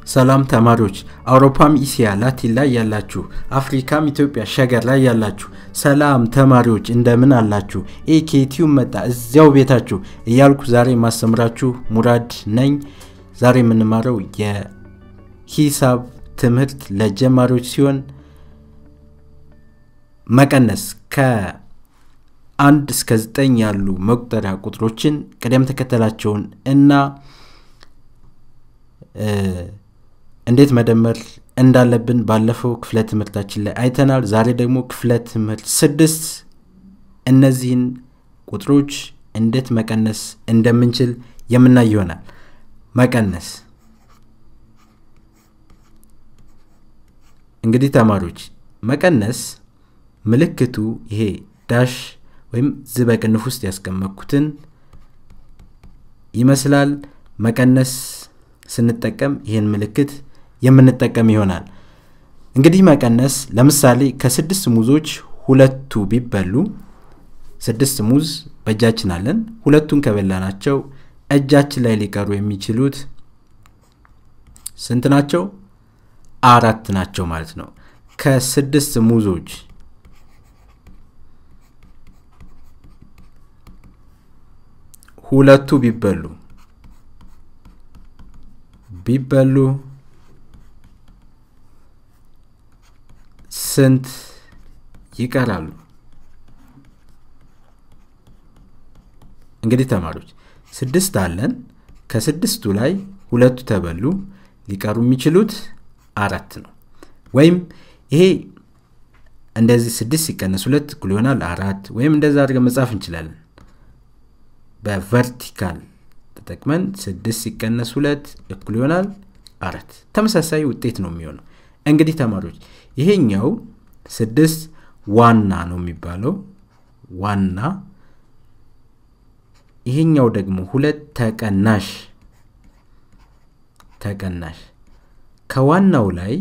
ሰላም ተማሪዎች፣ አውሮፓም ኢሲያ ላቲን ላይ ያላችሁ፣ አፍሪካም ኢትዮጵያ ሸገር ላይ ያላችሁ፣ ሰላም ተማሪዎች እንደምን አላችሁ? ኤኬቲዩ መጣ እዚያው ቤታችሁ እያልኩ ዛሬ የማስተምራችሁ ሙራድ ነኝ። ዛሬ የምንማረው የሂሳብ ትምህርት ለጀማሪዎች ሲሆን መቀነስ ከአንድ እስከ ዘጠኝ ያሉ መቁጠሪያ ቁጥሮችን ቅደም ተከተላቸውን እና እንዴት መደመር እንዳለብን ባለፈው ክፍለ ትምህርታችን ላይ አይተናል። ዛሬ ደግሞ ክፍለ ትምህርት ስድስት እነዚህን ቁጥሮች እንዴት መቀነስ እንደምንችል የምናይ ይሆናል። መቀነስ እንግዲህ ተማሪዎች መቀነስ ምልክቱ ይሄ ዳሽ ወይም ዝ በቅንፍ ውስጥ ያስቀመጥኩትን ይመስላል። መቀነስ ስንጠቀም ይህን ምልክት የምንጠቀም ይሆናል። እንግዲህ መቀነስ ለምሳሌ ከስድስት ሙዞች ሁለቱ ቢበሉ ስድስት ሙዝ በእጃችን አለን። ሁለቱን ከበላናቸው እጃችን ላይ ሊቀሩ የሚችሉት ስንት ናቸው? አራት ናቸው ማለት ነው። ከስድስት ሙዞች ሁለቱ ቢበሉ ቢበሉ ስንት ይቀራሉ? እንግዲህ ተማሪዎች ስድስት አለን። ከስድስቱ ላይ ሁለቱ ተበሉ፣ ሊቀሩ የሚችሉት አራት ነው። ወይም ይሄ እንደዚህ ስድስት ሲቀነስ ሁለት እኩል ይሆናል አራት። ወይም እንደዛ አድርገን መጻፍ እንችላለን በቨርቲካል ተጠቅመን ስድስት ሲቀነስ ሁለት እኩል ይሆናል አራት። ተመሳሳይ ውጤት ነው የሚሆነው። እንግዲህ ተማሪዎች ይሄኛው ስድስት ዋና ነው የሚባለው ዋና፣ ይሄኛው ደግሞ ሁለት ተቀናሽ ተቀናሽ። ከዋናው ላይ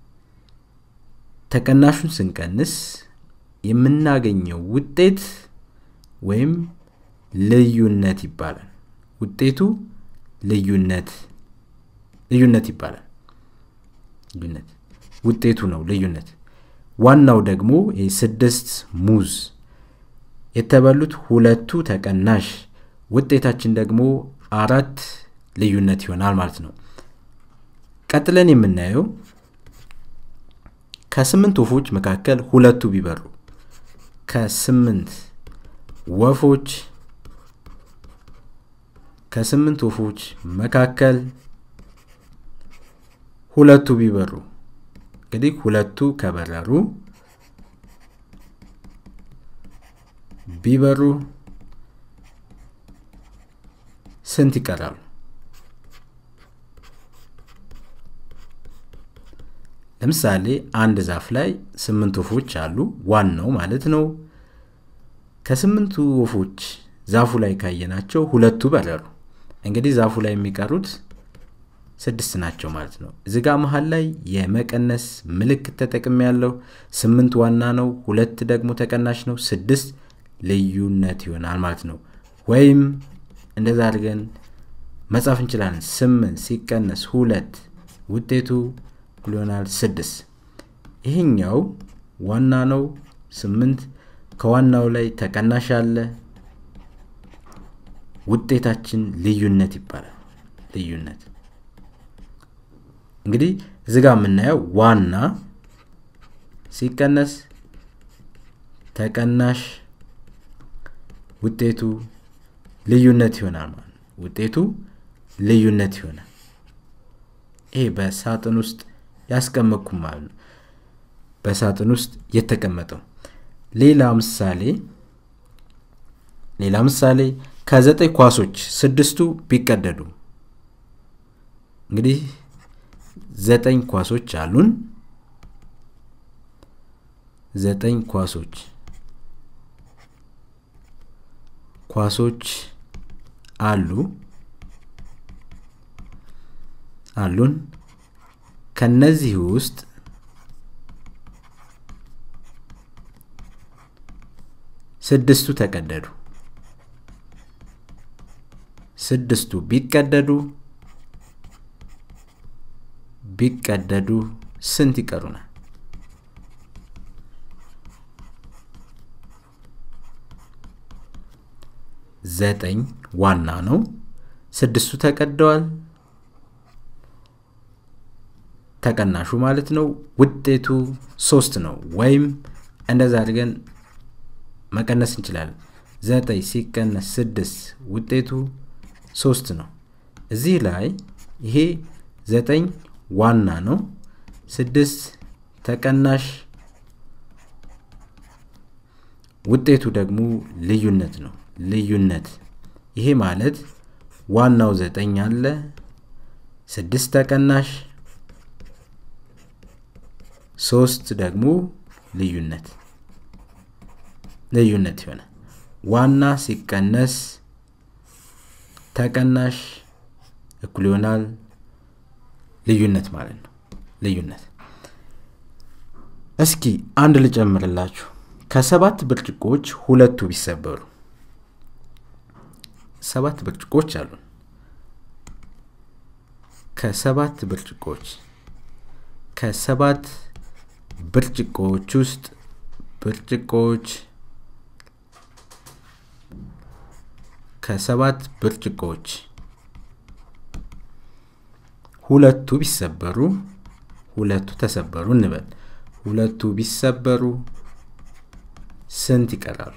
ተቀናሹን ስንቀንስ የምናገኘው ውጤት ወይም ልዩነት ይባላል። ውጤቱ ልዩነት ልዩነት ይባላል። ልዩነት ውጤቱ ነው ልዩነት። ዋናው ደግሞ ስድስት ሙዝ የተበሉት ሁለቱ ተቀናሽ፣ ውጤታችን ደግሞ አራት ልዩነት ይሆናል ማለት ነው። ቀጥለን የምናየው ከስምንት ወፎች መካከል ሁለቱ ቢበሩ ከስምንት ወፎች ከስምንት ወፎች መካከል ሁለቱ ቢበሩ እንግዲህ ሁለቱ ከበረሩ ቢበሩ ስንት ይቀራሉ? ለምሳሌ አንድ ዛፍ ላይ ስምንት ወፎች አሉ፣ ዋናው ማለት ነው። ከስምንቱ ወፎች ዛፉ ላይ ካየናቸው ሁለቱ በረሩ። እንግዲህ ዛፉ ላይ የሚቀሩት ስድስት ናቸው ማለት ነው። እዚ ጋ መሀል ላይ የመቀነስ ምልክት ተጠቅም ያለው ስምንት ዋና ነው፣ ሁለት ደግሞ ተቀናሽ ነው፣ ስድስት ልዩነት ይሆናል ማለት ነው። ወይም እንደዛ አድርገን መጻፍ እንችላለን። ስምንት ሲቀነስ ሁለት ውጤቱ እኩል ይሆናል ስድስት። ይሄኛው ዋና ነው ስምንት ከዋናው ላይ ተቀናሽ አለ ውጤታችን ልዩነት ይባላል። ልዩነት እንግዲህ እዚ ጋ የምናየው ዋና ሲቀነስ ተቀናሽ ውጤቱ ልዩነት ይሆናል ማለት ነው። ውጤቱ ልዩነት ይሆናል። ይሄ በሳጥን ውስጥ ያስቀመጥኩ ማለት ነው። በሳጥን ውስጥ የተቀመጠው ሌላ ምሳሌ ሌላ ምሳሌ ከዘጠኝ ኳሶች ስድስቱ ቢቀደዱ እንግዲህ ዘጠኝ ኳሶች አሉን። ዘጠኝ ኳሶች ኳሶች አሉ አሉን። ከነዚህ ውስጥ ስድስቱ ተቀደዱ። ስድስቱ ቢቀደዱ ቢቀደዱ ስንት ይቀሩናል? ዘጠኝ ዋና ነው። ስድስቱ ተቀደዋል። ተቀናሹ ማለት ነው። ውጤቱ ሶስት ነው። ወይም እንደዛ አድርገን መቀነስ እንችላለን። ዘጠኝ ሲቀነስ ስድስት ውጤቱ ሶስት ነው። እዚህ ላይ ይሄ ዘጠኝ ዋና ነው። ስድስት ተቀናሽ ውጤቱ ደግሞ ልዩነት ነው። ልዩነት ይሄ ማለት ዋናው ዘጠኝ አለ፣ ስድስት ተቀናሽ ሶስት ደግሞ ልዩነት ልዩነት ይሆናል። ዋና ሲቀነስ ተቀናሽ እኩል ይሆናል ልዩነት ማለት ነው። ልዩነት እስኪ አንድ ልጨምርላችሁ። ከሰባት ብርጭቆች ሁለቱ ቢሰበሩ ሰባት ብርጭቆች አሉን። ከሰባት ብርጭቆች ከሰባት ብርጭቆዎች ውስጥ ብርጭቆዎች ከሰባት ብርጭቆዎች ሁለቱ ቢሰበሩ ሁለቱ ተሰበሩ እንበል። ሁለቱ ቢሰበሩ ስንት ይቀራሉ?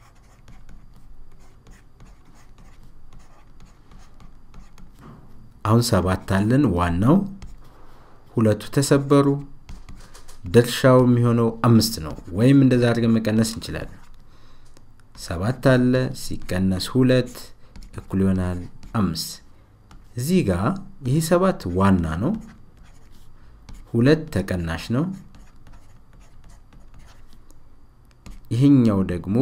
አሁን ሰባት አለን። ዋናው ሁለቱ ተሰበሩ። ድርሻው የሚሆነው አምስት ነው። ወይም እንደዛ አድርገን መቀነስ እንችላለን። ሰባት አለ ሲቀነስ ሁለት እኩል ይሆናል አምስት። እዚህ ጋር ይህ ሰባት ዋና ነው። ሁለት ተቀናሽ ነው። ይህኛው ደግሞ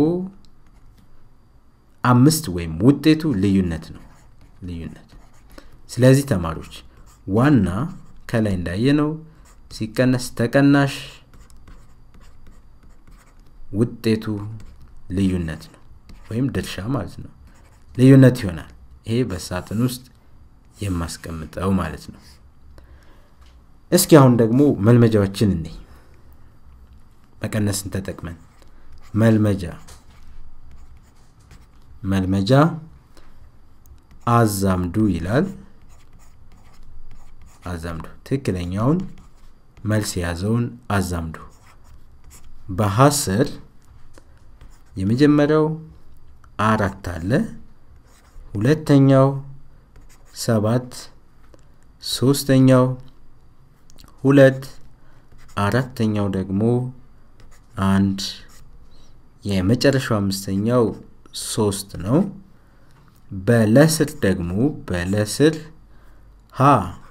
አምስት ወይም ውጤቱ ልዩነት ነው። ልዩነት ስለዚህ ተማሪዎች ዋና ከላይ እንዳየነው ሲቀነስ ተቀናሽ ውጤቱ ልዩነት ነው፣ ወይም ድርሻ ማለት ነው። ልዩነት ይሆናል። ይሄ በሳጥን ውስጥ የማስቀምጠው ማለት ነው። እስኪ አሁን ደግሞ መልመጃዎችን እንይ። መቀነስን ተጠቅመን መልመጃ መልመጃ አዛምዱ ይላል። አዛምዱ ትክክለኛውን መልስ የያዘውን አዛምዱ። በሀስር የመጀመሪያው አራት አለ፣ ሁለተኛው ሰባት፣ ሶስተኛው ሁለት፣ አራተኛው ደግሞ አንድ፣ የመጨረሻው አምስተኛው ሶስት ነው። በለስር ደግሞ በለስር ሀ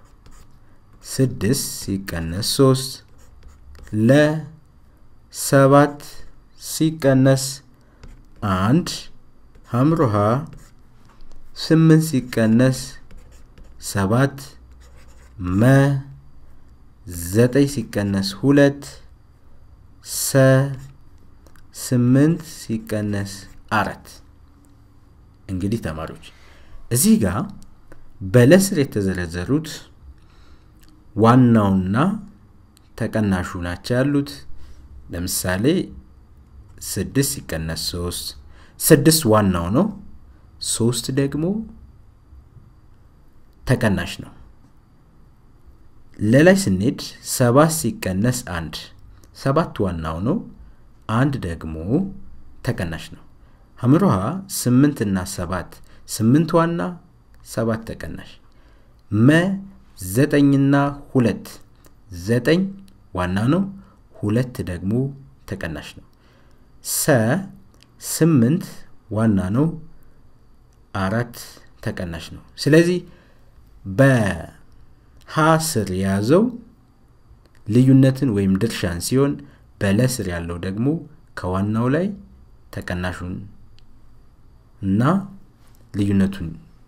ስድስት ሲቀነስ ሶስት ለ ሰባት ሲቀነስ አንድ ሀምሮሃ ስምንት ሲቀነስ ሰባት መ ዘጠኝ ሲቀነስ ሁለት ሰ ስምንት ሲቀነስ አራት እንግዲህ ተማሪዎች እዚህ ጋር በለስር የተዘረዘሩት ዋናውና ተቀናሹ ናቸው ያሉት። ለምሳሌ ስድስት ሲቀነስ ሶስት ስድስት ዋናው ነው፣ ሶስት ደግሞ ተቀናሽ ነው። ለላይ ስንሄድ ሰባት ሲቀነስ አንድ ሰባት ዋናው ነው፣ አንድ ደግሞ ተቀናሽ ነው። ሀምሮሃ ስምንት እና ሰባት ስምንት ዋና ሰባት ተቀናሽ መ ዘጠኝና ሁለት ዘጠኝ ዋና ነው፣ ሁለት ደግሞ ተቀናሽ ነው። ሰ ስምንት ዋና ነው፣ አራት ተቀናሽ ነው። ስለዚህ በሀ ስር የያዘው ልዩነትን ወይም ድርሻን ሲሆን በለ ስር ያለው ደግሞ ከዋናው ላይ ተቀናሹን እና ልዩነቱን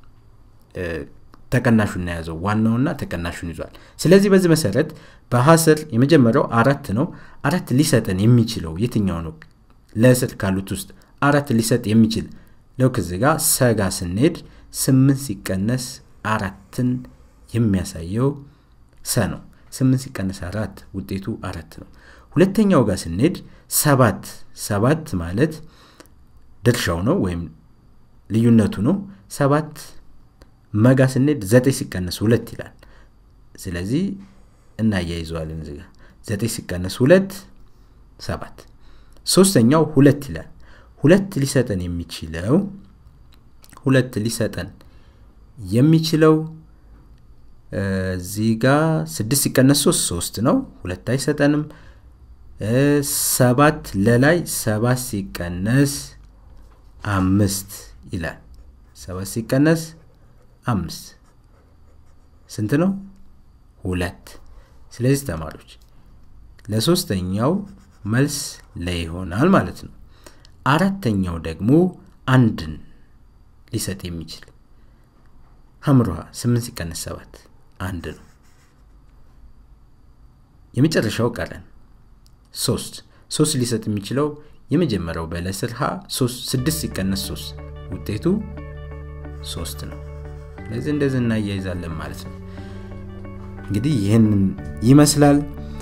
ተቀናሹን የያዘው ዋናውና ተቀናሹን ይዟል። ስለዚህ በዚህ መሰረት በሀስር የመጀመሪያው አራት ነው። አራት ሊሰጠን የሚችለው የትኛው ነው? ለስር ካሉት ውስጥ አራት ሊሰጥ የሚችል ለውክ እዚህ ጋር ሰጋ ስንሄድ ስምንት ሲቀነስ አራትን የሚያሳየው ሰ ነው። ስምንት ሲቀነስ አራት ውጤቱ አራት ነው። ሁለተኛው ጋር ስንሄድ ሰባት ሰባት ማለት ድርሻው ነው ወይም ልዩነቱ ነው። ሰባት መጋ ስንሄድ ዘጠኝ ሲቀነስ ሁለት ይላል። ስለዚህ እናያይዘዋለን እዚህ ጋር ዘጠኝ ሲቀነስ ሁለት ሰባት። ሶስተኛው ሁለት ይላል። ሁለት ሊሰጠን የሚችለው ሁለት ሊሰጠን የሚችለው እዚህ ጋ ስድስት ሲቀነስ ሶስት ሶስት ነው። ሁለት አይሰጠንም። ሰባት ለላይ ሰባት ሲቀነስ አምስት ይላል። ሰባት ሲቀነስ አምስት ስንት ነው? ሁለት። ስለዚህ ተማሪዎች ለሶስተኛው መልስ ላይ ይሆናል ማለት ነው። አራተኛው ደግሞ አንድን ሊሰጥ የሚችል ሀምሯ ስምንት ሲቀነስ ሰባት አንድ ነው። የመጨረሻው ቀረን ሶስት ሶስት ሊሰጥ የሚችለው የመጀመሪያው በለስር ሀ ስድስት ሲቀነስ ሶስት ውጤቱ ሶስት ነው። ስለዚህ እንደዚህ እናያይዛለን ማለት ነው። እንግዲህ ይህንን ይመስላል።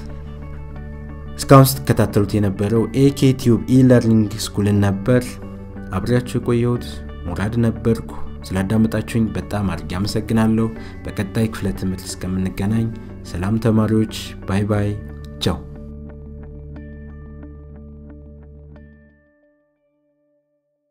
እስካሁን ስትከታተሉት የነበረው ኤኬ ቲዩብ ኢለርኒንግ ስኩልን ነበር። አብሬያችሁ የቆየሁት ሙራድ ነበርኩ። ስላዳመጣችሁኝ በጣም አድርጌ አመሰግናለሁ። በቀጣይ ክፍለ ትምህርት እስከምንገናኝ ሰላም ተማሪዎች፣ ባይ ባይ።